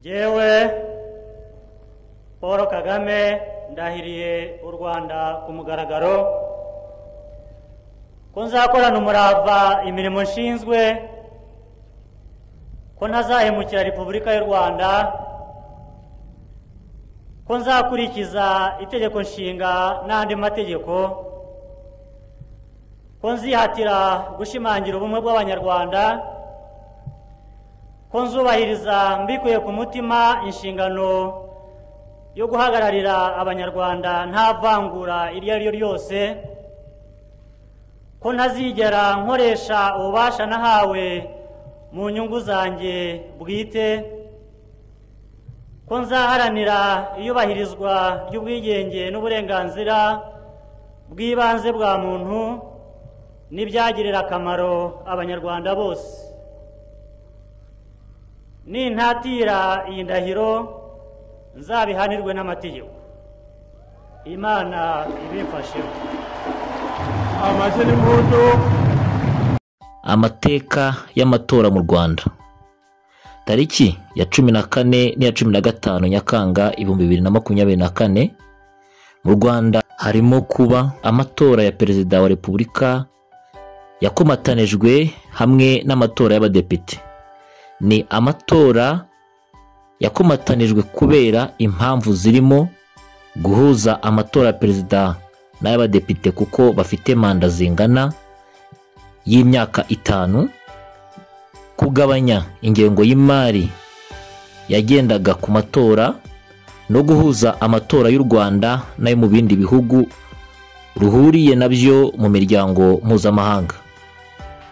jyewe paul kagame ndahiriye u rwanda ku mugaragaro ko nzakorana umurava imirimo nshinzwe ko ntazahemukira repubulika y'u rwanda ko nzakurikiza itegeko nshinga n'andi mategeko ko nzihatira gushimangira ubumwe bw'abanyarwanda ko nzubahiriza mbikuye ku mutima inshingano yo guhagararira abanyarwanda nta vangura iryo ari ryo ryose ko ntazigera nkoresha ububasha nahawe mu nyungu zanjye bwite ko nzaharanira iyubahirizwa ry'ubwigenge n'uburenganzira bw'ibanze bwa muntu n'ibyagirira akamaro abanyarwanda bose nintatira iyi ndahiro nzabihanirwe n'amategeko imana ibimfasheho amaze n'impundu amateka y'amatora mu rwanda tariki ya cumi na kane n'iya cumi na gatanu nyakanga ibihumbi bibiri na makumyabiri na kane mu rwanda harimo kuba amatora ya perezida wa repubulika yakomatanijwe hamwe n'amatora y'abadepite ni amatora yakomatanijwe kubera impamvu zirimo guhuza amatora ya perezida n'ay'abadepite kuko bafite manda zingana y'imyaka itanu kugabanya ingengo y'imari yagendaga ku matora no guhuza amatora y'u rwanda n'ayo mu bindi bihugu ruhuriye nabyo mu miryango mpuzamahanga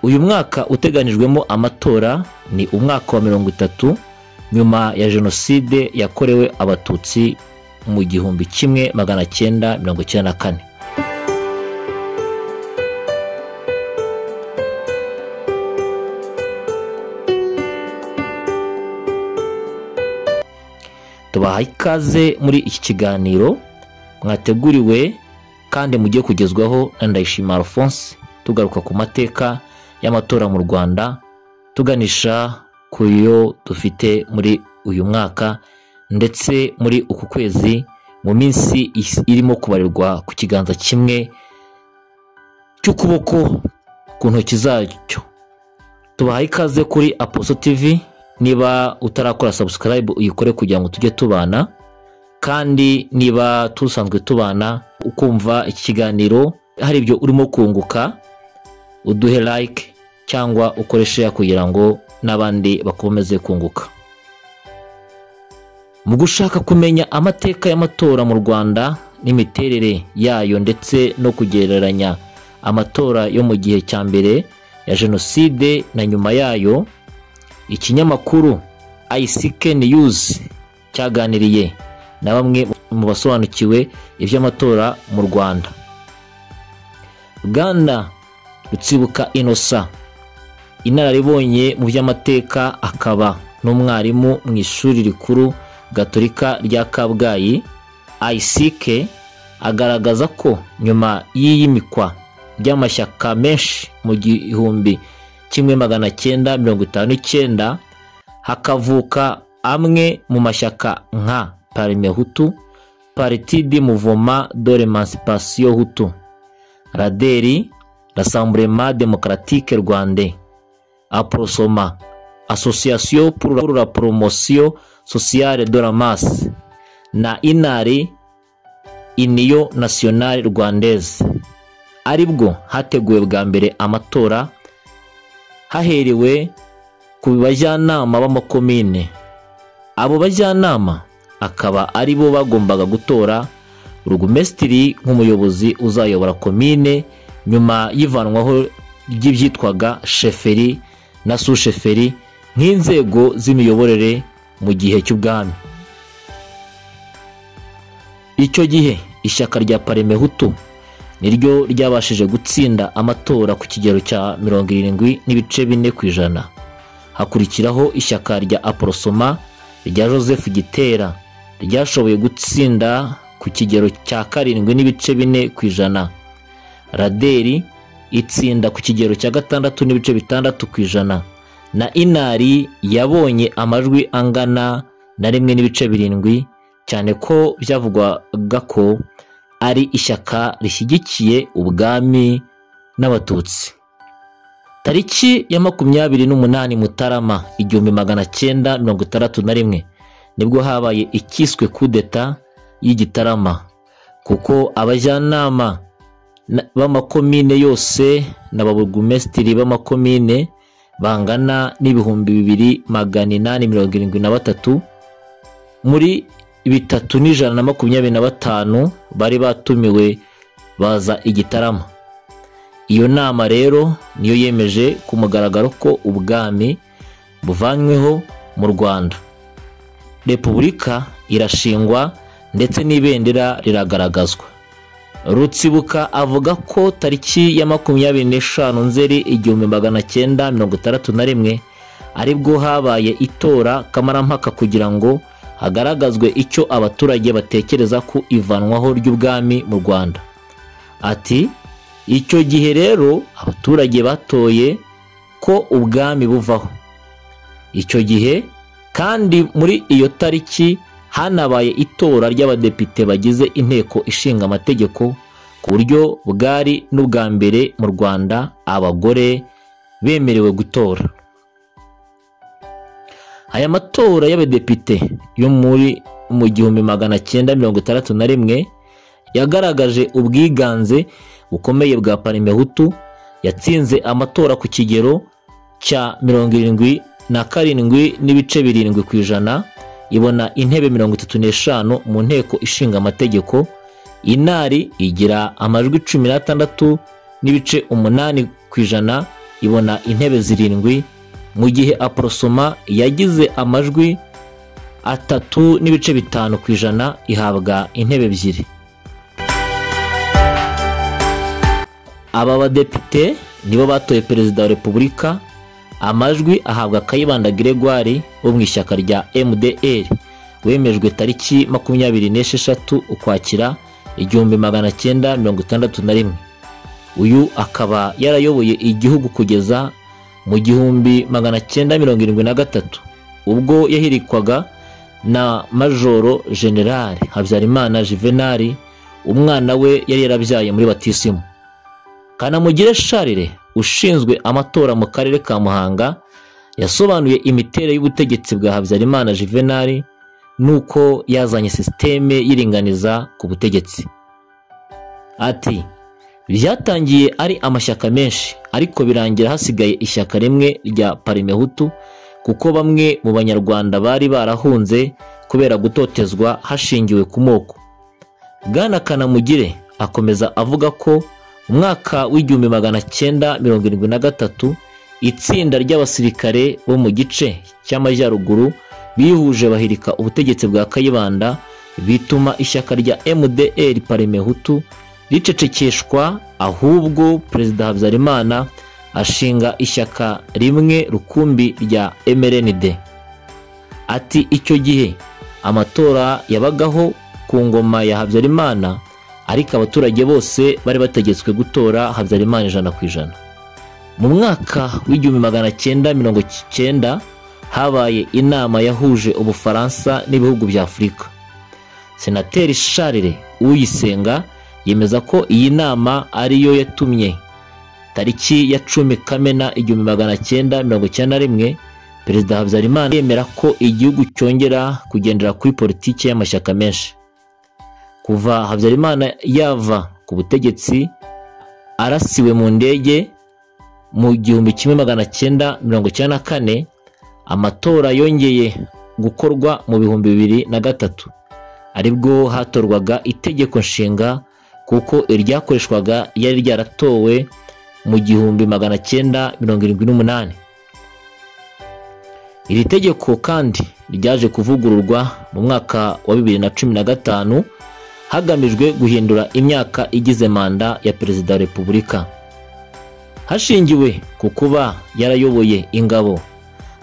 uyu mwaka uteganijwemo amatora ni umwaka wa mirongo itatu nyuma ya jenoside yakorewe abatutsi mu gihumbi kimwe magana cyenda mirongo icyenda na kane tubaha ikaze muri iki kiganiro mwateguriwe kandi mujye kugezwaho na ndayishima alphonse tugaruka ku mateka y'amatora mu rwanda tuganisha ku yo dufite muri uyu mwaka ndetse muri uku kwezi mu minsi is- irimo kubarirwa ku kiganza kimwe cy'ukuboko ku ntoki zacyo tubaha ikaze kuri aposo tv niba utarakora subscribe uyikore kugira ngo tujye tubana kandi niba tusanzwe tubana ukumva iki kiganiro hari ibyo urimo kunguka uduhe like cyangwa ukore share kugira ngo n'abandi bakomeze kunguka mu gushaka kumenya amateka y'amatora mu rwanda n'imiterere yayo ndetse no kugereranya amatora yo mu gihe cya mbere ya jenoside na nyuma yayo ikinyamakuru ICK News cyaganiriye na bamwe mu basobanukiwe iby'amatora mu rwanda bwana rutsibuka inosa inararibonye mu by'amateka akaba n'umwarimu mu ishuri rikuru gatolika rya kabgayi ayisike agaragaza ko nyuma y'iyimikwa ry'amashyaka menshi mu gihumbi kimwe magana cyenda mirongo itanu n'icyenda hakavuka amwe mu mashyaka nka parime hutu paritidi muvoma dore mansipasiyo hutu raderi rasamburema demokaratike rwande aprosoma asosiyasiyo pour la promosiyo sosiyale de la masse na inari iniyo nasiyonari rwandeze aribwo hateguwe bwa mbere amatora haherewe ku bajyanama b'amakomine abo bajyanama akaba aribo bagombaga gutora burugumesitiri nk'umuyobozi uzayobora komine nyuma y'ivanwaho ry'ibyitwaga sheferi na susheferi nk'inzego z'imiyoborere mu gihe cy'ubwami icyo gihe ishyaka rya paremehutu niryo ryabashije gutsinda amatora ku kigero cya mirongo irindwi n'ibice bine ku ijana hakurikiraho ishyaka rya aporosoma rya joseph gitera ryashoboye gutsinda ku kigero cya karindwi n'ibice bine ku ijana raderi itsinda ku kigero cya gatandatu n'ibice bitandatu ku ijana na inari yabonye amajwi angana na rimwe n'ibice birindwi cyane ko byavugwaga ko ari ishyaka rishyigikiye ubwami n'abatutsi tariki ya makumyabiri n'umunani mutarama igihumbi magana cyenda mirongo itandatu na rimwe nibwo habaye ikiswe kudeta y'igitarama kuko abajyanama na- b'amakomine yose n'ababurugumesitiri b'amakomine bangana n'ibihumbi bibiri magana inani mirongo irindwi na batatu muri bitatu n'ijana na makumyabiri na batanu bari batumiwe baza igitarama iyo nama rero niyo yemeje ku mugaragaro ko ubwami buvanyweho mu rwanda repubulika irashingwa ndetse n'ibendera riragaragazwa rutsibuka avuga ko tariki ya makumyabiri n'eshanu nzeri igihumbi magana cyenda mirongo itandatu na rimwe aribwo habaye itora kamarampaka kugira ngo hagaragazwe icyo abaturage batekereza ku ivanwaho ry'ubwami mu rwanda ati icyo gihe rero abaturage batoye ko ubwami buvaho icyo gihe kandi muri iyo tariki hanabaye itora ry'abadepite bagize inteko ishinga amategeko ku buryo bwari n'ubwa mbere mu rwanda abagore bemerewe gutora aya matora y'abadepite yo muri mu gihumbi magana cyenda mirongo itandatu na rimwe yagaragaje ubwiganze bukomeye bwa parime hutu yatsinze amatora ku kigero cya mirongo irindwi na karindwi n'ibice birindwi ku ijana ibona intebe mirongo itatu n'eshanu mu nteko ishinga amategeko inari igira amajwi cumi n'atandatu n'ibice umunani ku ijana ibona intebe zirindwi mu gihe aporosoma yagize amajwi atatu n'ibice bitanu ku ijana ihabwa intebe ebyiri aba badepite nibo batoye perezida wa repubulika amajwi ahabwa kayibanda gregoire wo mu ishyaka rya mdr wemejwe tariki makumyabiri n'esheshatu ukwakira igihumbi magana cyenda mirongo itandatu na rimwe uyu akaba yarayoboye igihugu kugeza mu gihumbi magana cyenda mirongo irindwi na gatatu ubwo yahirikwaga na majoro generale habyarimana juvenali umwana we yari yarabyaye muri batisimu kanamugire sharire ushinzwe amatora mu karere ka muhanga yasobanuye imiterere y'ubutegetsi bwa habyarimana juvenali n'uko yazanye sisiteme y'iringaniza ku butegetsi ati byatangiye ari amashyaka menshi ariko birangira hasigaye ishyaka rimwe rya parimehutu kuko bamwe mu banyarwanda bari barahunze kubera gutotezwa hashingiwe ku moko bwana kanamugire akomeza avuga ko umwaka w'igihumbi magana cyenda mirongo irindwi na gatatu itsinda ry'abasirikare bo mu gice cy'amajyaruguru bihuje bahirika ubutegetsi bwa kayibanda bituma ishyaka rya mdr parimehutu ricecekeshwa ahubwo perezida habyarimana ashinga ishyaka rimwe rukumbi rya mrnd ati icyo gihe amatora yabagaho ku ngoma ya habyarimana ariko abaturage bose bari bategetswe gutora habyarimana ijana ku ijana mu mwaka w'igihumbi magana cyenda mirongo cyenda habaye inama yahuje ubufaransa n'ibihugu bya afurika senateri sharire uyisenga yemeza ko iyi nama ariyo yatumye tariki ya cumi kamena igihumbi magana cyenda mirongo cyenda na rimwe perezida habyarimana yemera ko igihugu cyongera kugendera kuri politiki y'amashyaka menshi kuva habyarimana yava ku butegetsi arasiwe mu ndege mu gihumbi kimwe magana cyenda mirongo icyenda na kane amatora yongeye gukorwa mu bihumbi bibiri na gatatu aribwo hatorwaga itegeko nshinga kuko iryakoreshwaga yari ryaratowe mu gihumbi magana cyenda mirongo irindwi n'umunani iri tegeko kandi ryaje kuvugururwa mu mwaka wa bibiri na cumi na gatanu hagamijwe guhindura imyaka igize manda ya perezida wa repubulika hashingiwe ku kuba yarayoboye ingabo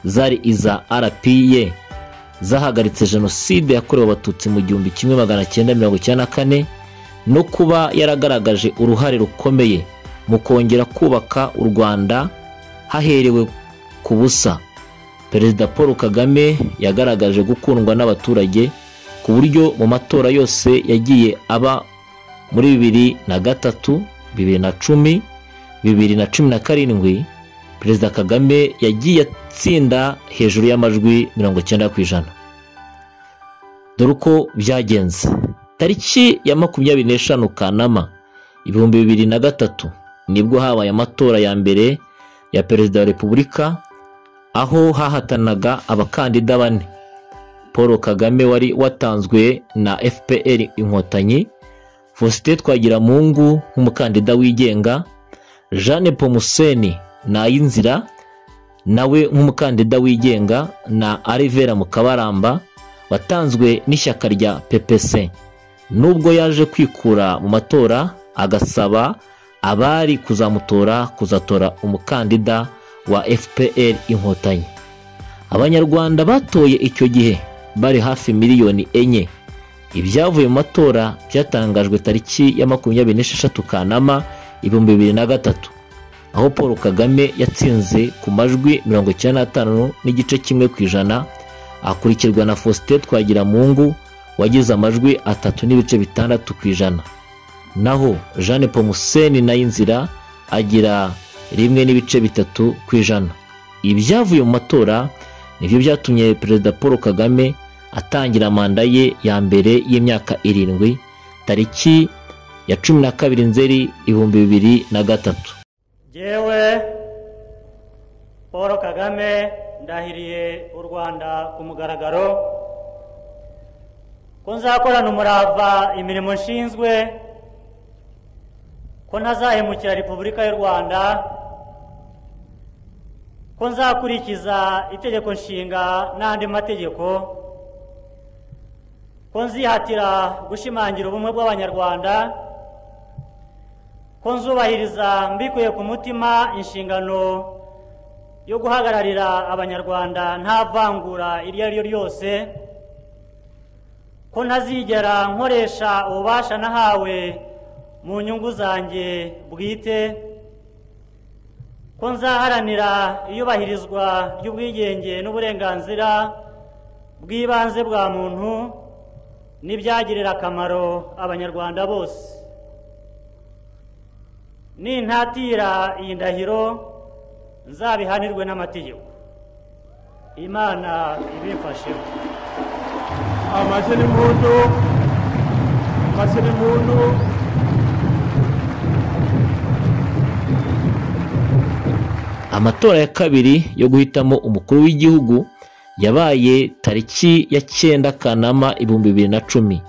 zari iza rpa zahagaritse jenoside yakorewe abatutsi mu gihumbi kimwe magana cyenda mirongo icyenda na kane no kuba yaragaragaje uruhare rukomeye mu kongera kubaka u rwanda haherewe ku busa perezida paul kagame yagaragaje gukundwa n'abaturage ku buryo mu matora yose yagiye aba muri bibiri na gatatu bibiri na cumi bibiri na cumi na karindwi perezida kagame yagiye atsinda hejuru y'amajwi mirongo icyenda ku ijana dore uko byagenze tariki ya makumyabiri n'eshanu kanama ibihumbi bibiri na gatatu nibwo habaye amatora ya mbere ya perezida wa repubulika aho hahatanaga abakandida bane paul kagame wari watanzwe na fpr inkotanyi faustin twagiramungu nk'umukandida wigenga jeanne pomuseni nayinzira nawe nk'umukandida wigenga na arivera mukabaramba watanzwe n'ishyaka rya ppc nubwo yaje kwikura mu matora agasaba abari kuzamutora kuzatora umukandida wa fpr inkotanyi abanyarwanda batoye icyo gihe bari hafi miliyoni enye ibyavuye mu matora byatangajwe tariki ya makumyabiri n'esheshatu kanama ibihumbi bibiri na gatatu aho paul kagame yatsinze ku majwi mirongo icyenda n'atanu n'igice kimwe ku ijana akurikirwa na faustin twagiramungu wagize amajwi atatu n'ibice bitandatu ku ijana naho jeanne pomuseni nayinzira agira rimwe n'ibice bitatu ku ijana ibyavuye mu matora nibyo byatumye perezida paul kagame atangira manda ye ya mbere y'imyaka irindwi tariki ya cumi na kabiri nzeri ibihumbi bibiri na gatatu yewe paul kagame ndahiriye u rwanda ku mugaragaro ko nzakorana umurava imirimo nshinzwe ko ntazahemukira repubulika y'u rwanda ko nzakurikiza itegeko nshinga n'andi mategeko ko nzihatira gushimangira ubumwe bw'abanyarwanda ko nzubahiriza mbikuye ku mutima inshingano yo guhagararira abanyarwanda nta vangura iryo ari ryo ryose ko ntazigera nkoresha ububasha nahawe mu nyungu zanjye bwite ko nzaharanira iyubahirizwa ry'ubwigenge n'uburenganzira bw'ibanze bwa muntu n'ibyagirira akamaro abanyarwanda bose nintatira iyi ndahiro nzabihanirwe n'amategeko imana ibimfasheho amaze n'impundu amaze n'impundu amatora ya kabiri yo guhitamo umukuru w'igihugu yabaye tariki ya cyenda kanama ibihumbi bibiri na cumi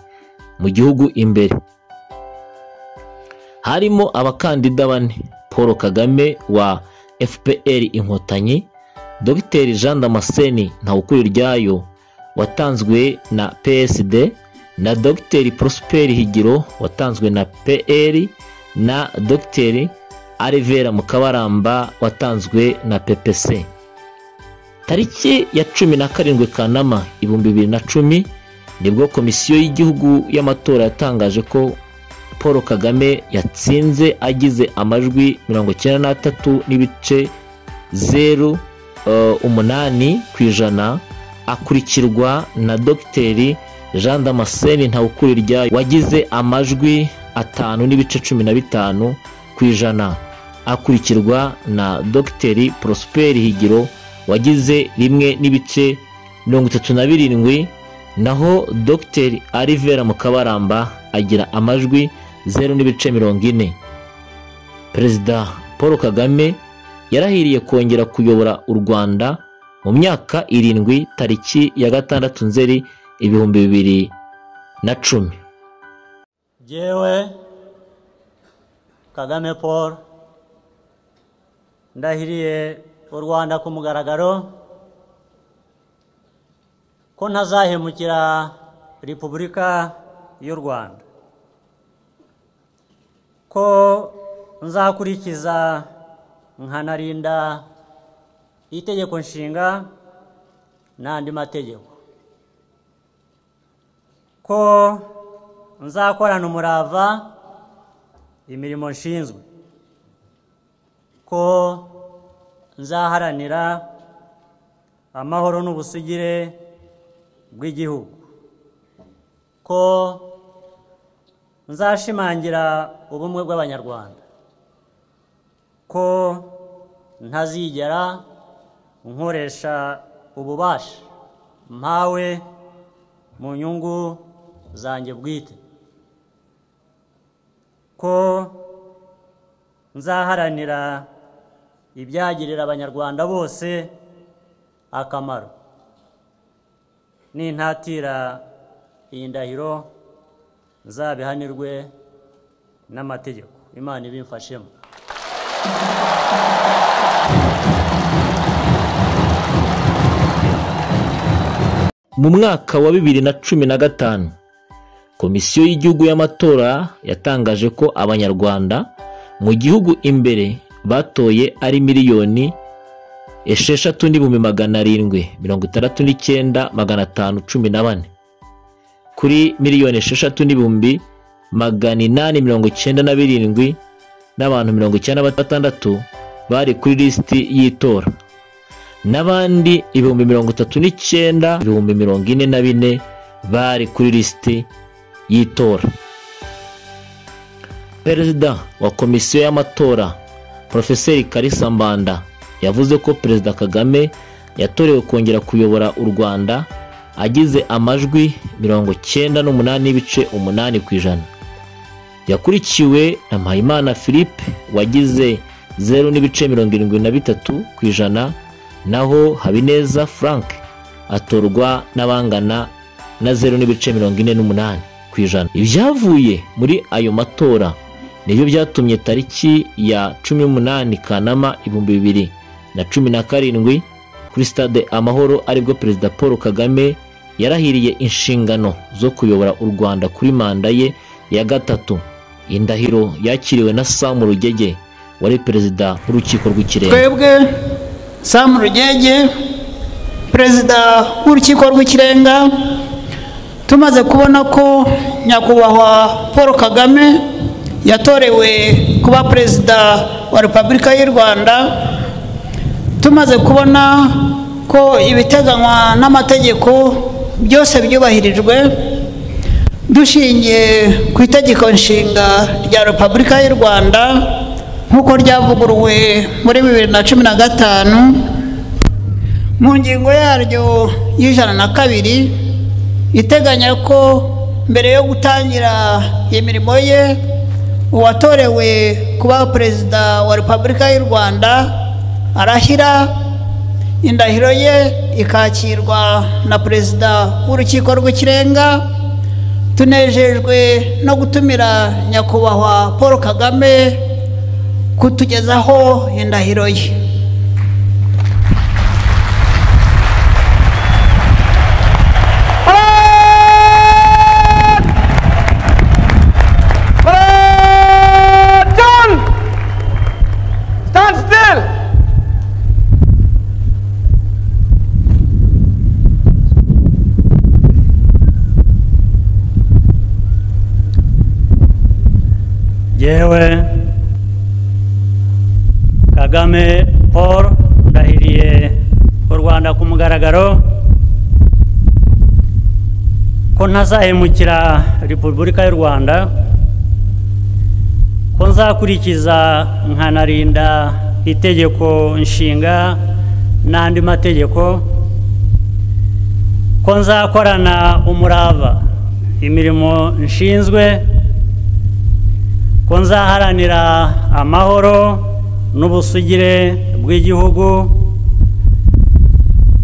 mu gihugu imbere harimo abakandida bane paul kagame wa fpr inkotanyi dogiteri jean damascene ntawukuriryayo watanzwe na psd na dogiteri prosper higiro watanzwe na pr na dogiteri arivera mukabaramba watanzwe na ppc tariki ya cumi na karindwi kanama ibihumbi bibiri na cumi nibwo komisiyo y'igihugu y'amatora yatangaje ko paul kagame yatsinze agize amajwi mirongo icyenda n'atatu n'ibice zeru umunani ku ijana akurikirwa na dogiteri jean damascene ntawukurirya wagize amajwi atanu n'ibice cumi na bitanu ku ijana akurikirwa na dogiteri prosper higiro wagize rimwe n'ibice mirongo itatu na birindwi naho dogiteri arivera mukabaramba agira amajwi zeru n'ibice mirongo ine perezida paul kagame yarahiriye kongera kuyobora u rwanda mu myaka irindwi tariki ya gatandatu nzeri ibihumbi bibiri na cumi yewe kagame paul ndahiriye u rwanda ku mugaragaro ko ntazahemukira repubulika y'u rwanda ko nzakurikiza nkanarinda itegeko nshinga n'andi mategeko ko nzakorana umurava imirimo nshinzwe ko nzaharanira amahoro n'ubusugire bw'igihugu ko nzashimangira ubumwe bw'abanyarwanda ko ntazigera nkoresha ububasha mpawe mu nyungu zanjye bwite ko nzaharanira ibyagirira abanyarwanda bose akamaro nintatira iyi ndahiro nzabihanirwe n'amategeko imana ibimfashemo mu mwaka wa bibiri na cumi na gatanu komisiyo y'igihugu y'amatora yatangaje ko abanyarwanda mu gihugu imbere batoye ari miliyoni esheshatu n'ibihumbi magana arindwi mirongo itandatu n'icyenda magana atanu cumi na bane kuri miliyoni esheshatu n'ibihumbi magana inani mirongo icyenda na birindwi n'abantu mirongo icyenda na batandatu bari kuri lisiti y'itora n'abandi ibihumbi mirongo itatu n'icyenda ibihumbi mirongo ine na bine bari kuri lisiti y'itora perezida wa komisiyo y'amatora porofeseri karisa mbanda yavuze ko perezida kagame yatorewe kongera kuyobora u rwanda agize amajwi mirongo cyenda n'umunani n'ibice umunani ku ijana yakurikiwe na mpayimana philippe wagize zeru n'ibice mirongo irindwi na bitatu ku ijana naho habineza frank atorwa n'abangana na zeru n'ibice mirongo ine n'umunani ku ijana ibyavuye muri ayo matora nibyo byatumye tariki ya cumi n'umunani kanama ibihumbi bibiri na cumi na karindwi kuri stade amahoro aribwo perezida paul kagame yarahiriye inshingano zo kuyobora u rwanda kuri manda ye ya gatatu indahiro yakiriwe na samu rugege wari perezida w'urukiko rw'ikirenga twebwe samu rugege perezida w'urukiko rw'ikirenga tumaze kubona ko nyakubahwa paul kagame yatorewe kuba perezida wa repubulika y'u rwanda tumaze kubona ko ibiteganywa n'amategeko byose byubahirijwe dushingiye ku itegeko nshinga rya repubulika y'u rwanda nk'uko ryavuguruwe muri bibiri na cumi na gatanu mu ngingo yaryo y'ijana na kabiri iteganya ko mbere yo gutangira imirimo ye uwatorewe kuba perezida wa repubulika y'u rwanda arahira indahiro ye ikakirwa na perezida w'urukiko rw'ikirenga tunejejwe no gutumira nyakubahwa paul kagame kutugezaho indahiro ye yewe kagame paul ndahiriye u rwanda ku mugaragaro ko ntazahemukira repubulika y'u rwanda ko nzakurikiza nkanarinda itegeko nshinga n'andi mategeko ko nzakorana umurava imirimo nshinzwe ko nzaharanira amahoro n'ubusugire bw'igihugu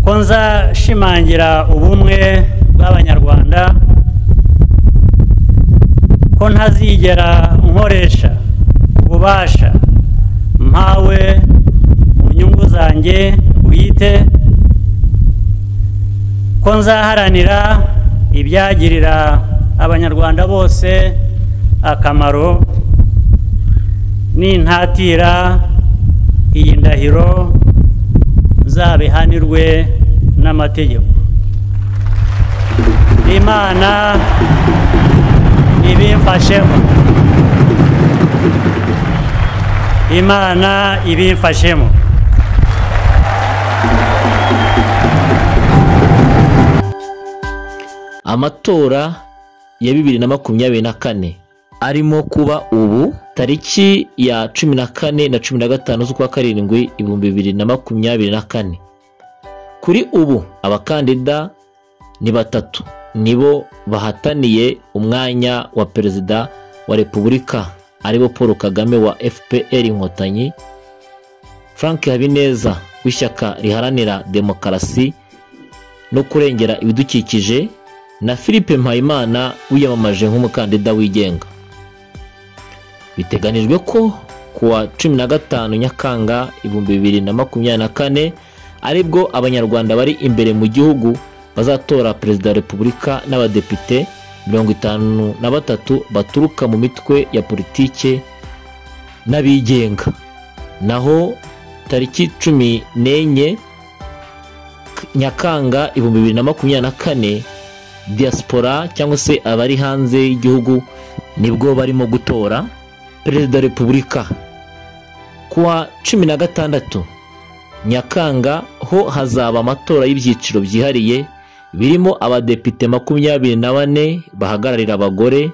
ko nzashimangira ubumwe bw'abanyarwanda ko ntazigera nkoresha ububasha mpawe mu nyungu zanjye bwite ko nzaharanira ibyagirira abanyarwanda bose akamaro nintatira iyi ndahiro nzabihanirwe n'amategeko imana ibimfashemo imana ibimfashemo amatora ya bibiri na makumyabiri na kane arimo kuba ubu tariki ya cumi na kane na cumi na gatanu z'ukwa karindwi ibihumbi bibiri na makumyabiri na kane kuri ubu abakandida ni batatu nibo bahataniye umwanya wa perezida wa repubulika aribo paul kagame wa fpr inkotanyi frank habineza w'ishyaka riharanira demokarasi no kurengera ibidukikije na philippe mpayimana wiyamamaje nk'umukandida wigenga biteganijwe ko kuwa cumi na gatanu nyakanga ibihumbi bibiri na makumyabiri na kane aribwo abanyarwanda bari imbere mu gihugu bazatora perezida wa repubulika n'abadepite mirongo itanu na batatu baturuka mu mitwe ya politike n'abigenga naho tariki cumi n'enye nyakanga ibihumbi bibiri na makumyabiri na kane diaspora cyangwa se abari hanze y'igihugu nibwo barimo gutora perezida wa repubulika kuwa cumi na gatandatu nyakanga ho hazaba amatora y'ibyiciro byihariye birimo abadepite makumyabiri na bane bahagararira abagore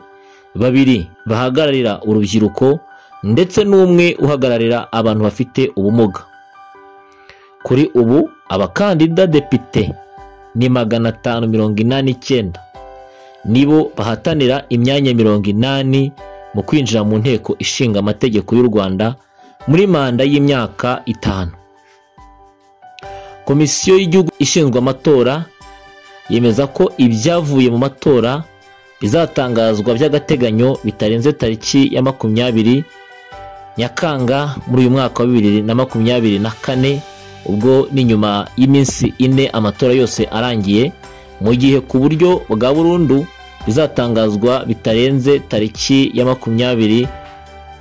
babiri bahagararira urubyiruko ndetse n'umwe uhagararira abantu bafite ubumuga kuri ubu abakandida depite ni magana atanu mirongo inani icyenda nibo bahatanira imyanya mirongo inani mu kwinjira mu nteko ishinga amategeko y'u rwanda muri manda y'imyaka itanu komisiyo y'igihugu ishinzwe amatora yemeza ko ibyavuye mu matora bizatangazwa by'agateganyo bitarenze tariki ya makumyabiri nyakanga muri uyu mwaka wa bibiri na makumyabiri na kane ubwo ni nyuma y'iminsi ine amatora yose arangiye mu gihe ku buryo bwa burundu bizatangazwa bitarenze tariki ya makumyabiri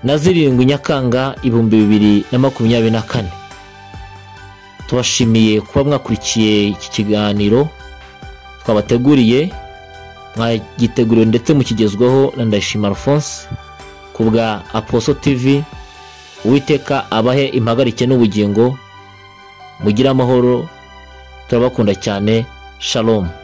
na zirindwi nyakanga ibihumbi bibiri na makumyabiri na kane tubashimiye kuba mwakurikiye iki kiganiro twabateguriye mwagiteguriwe ndetse mukigezweho na ndayishima alphonse ku bwa aposo tv uwiteka abahe impagarike n'ubugingo mugire amahoro turabakunda cyane shalomu